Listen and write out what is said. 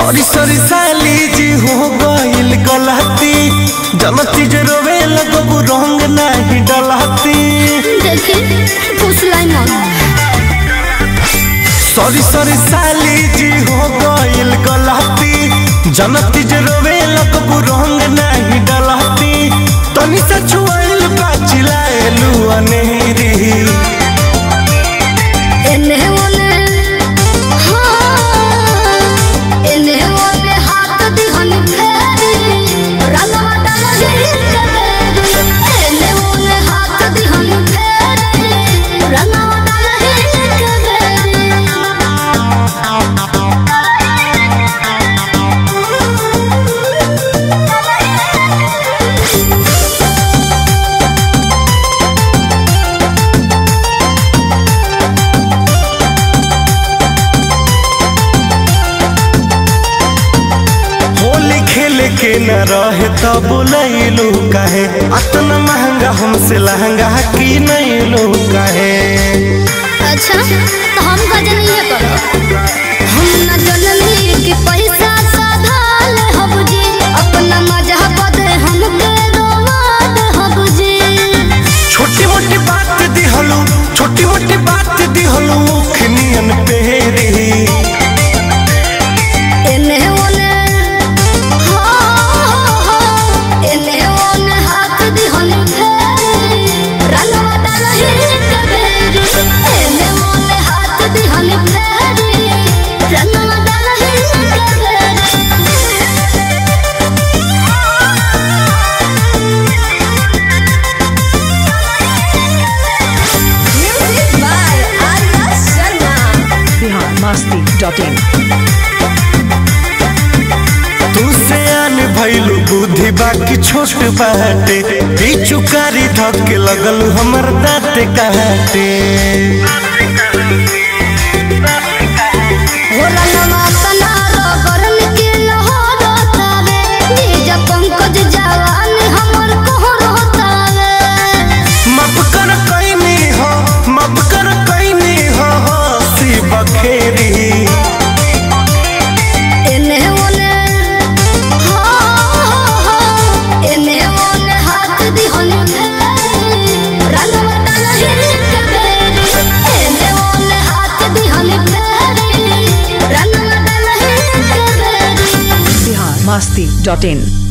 Sorry sorry साली जी हो गइल गलती जनती जे रोवे लगबू रंग नाही डलती देखी फुसलाई मत सॉरी सॉरी साली जी हो गइल गलती जनती जे रोवे लगबू रंग नाही डलती तनी से छुआइल बाचिलाएलू अनेरी एने ओने हाँ एने ओने हाथ दिहन फेरी रंगवा डालही के बेरी एने ओने हाथ दिहन फेरी रंगवा डालही के बेरी होली खेले के न रहे तो बुलैलू काहे अतना महंगा हमसे लहंगा की नैलू काहे अच्छा तो हम का जनइए करो हम न जननी कि पैसा साधाल हब जी अपना मजा बदे हमके रोवाद हब जी छोटी मोटी बात दिहलू छोटी मोटी बात दिहलू खनियन पेरी एने ओने हो हो एने ओने हाथ दिहन फेरी रंगवा डालही के बेरी एने ओने हाथ दिहन फेरी रंगवा डालही के बेरी Music by Arya Sharma. biharmasti.in तू से आन भइलू बुद्धि बाकी छोट बाटे पिचुकारी धके लगल हमर दाँत काटे होला नवा तना रगरन के लहर तावे निज पंकज जवानी हमर कोहर होतावे माफ कर कैनी हो माफ कर कैनी हो हंसी बखेरी एने ओने हो हो एने ओने हाथ दिहन फेरी रंगवा डालही के बेरी एने ओने हाथ दिहन फेरी रंगवा डालही के बेरी biharmasti.in